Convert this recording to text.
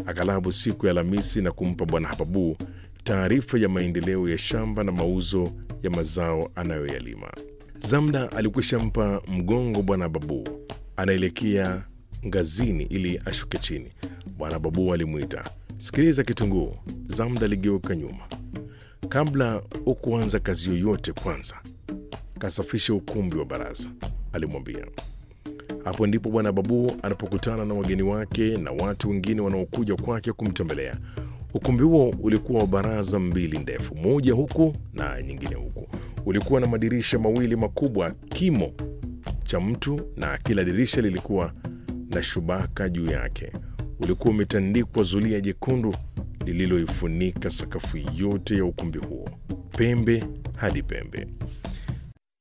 aghalabu siku ya Alhamisi na kumpa Bwana Hababu taarifa ya maendeleo ya shamba na mauzo ya mazao anayoyalima. Zamda alikwisha mpa mgongo Bwana Hababu, anaelekea ngazini ili ashuke chini. Bwana Hababu alimwita, sikiliza Kitunguu. Zamda aligeuka nyuma. Kabla hukuanza kazi yoyote, kwanza kasafishe ukumbi wa baraza, alimwambia. Hapo ndipo Bwana Babu anapokutana na wageni wake na watu wengine wanaokuja kwake kumtembelea. Ukumbi huo ulikuwa wa baraza mbili ndefu, moja huku na nyingine huku. Ulikuwa na madirisha mawili makubwa kimo cha mtu, na kila dirisha lilikuwa na shubaka juu yake. Ulikuwa umetandikwa zulia jekundu lililoifunika sakafu yote ya ukumbi huo, pembe hadi pembe.